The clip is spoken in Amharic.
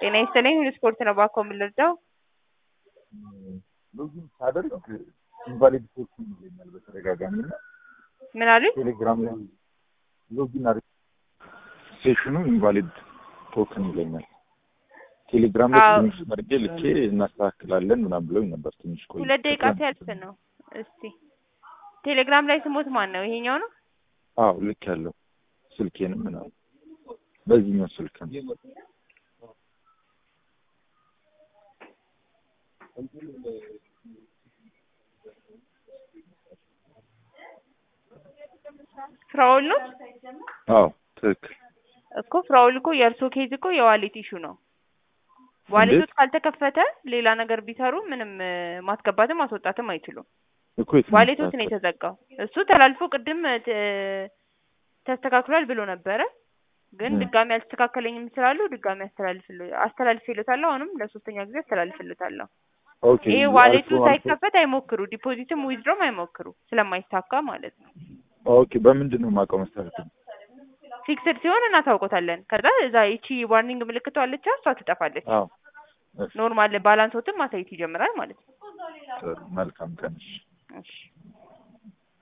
ጤና ይስጥልኝ ሁሉ ስፖርት ነው ባኮ የምንለዛው ሎጊን ሳደርግ ኢንቫሊድ ሴክሽን ይለኛል በተደጋጋሚ እና ምን አሉኝ? ቴሌግራም ላይ ሎጊን አድርግ ሴሽኑ ኢንቫሊድ ቶክን ይለኛል። ቴሌግራም ላይ አዎ። ትንሽ መርጌ ልኬ እናስተካክላለን ምናምን ብለውኝ ነበር። ትንሽ ቆይ ሁለት ደቂቃ ሲያልፍ ነው። እስቲ ቴሌግራም ላይ ስሞት ማን ነው? ይሄኛው ነው። አዎ ልክ ያለው ስልኬንም ምናምን በዚህኛው ስልክ ነው። ፍራውል ነው አዎ ትክክል። እኮ ፍራውል እኮ የእርሶ ኬዝ እኮ የዋሌት ኢሹ ነው። ዋሌቶች እንዴት? ካልተከፈተ ሌላ ነገር ቢሰሩ ምንም እ፣ ማስገባትም ማስወጣትም አይችሉም። እኮ የት ነው ዋሌቶች ነው የሚስተካከለው? የተዘጋው። እሱ ተላልፎ ቅድም እ፣ ተ- ተስተካክሏል ብሎ ነበረ፣ ግን እ። ድጋሚ አልተስተካከለኝም ስላሉ ድጋሚ አስተላልፍል አስተላልፍልታለሁ። አሁንም ለሶስተኛ ጊዜ አስተላልፍልታለሁ። ኦኬ ይሄ አልፎ ዋሌቱ አልፎ ሳይከፈት አይሞክሩ፣ ዲፖዚትም ዊዝድሮም አይሞክሩ ስለማይሳካ ማለት ነው። ኦኬ በምንድን ነው የማውቀው መስተካከል? ፊክስድ ሲሆን እናታውቆታለን። ከዛ እዛ ይቺ ዋርኒንግ ምልክቷ አለች፣ እሷ ትጠፋለች። አዎ እሺ፣ ኖርማል ባላንሶትን ማሳየት ይጀምራል ማለት ነው። ጥሩ መልካም ቀን። እሺ። እሺ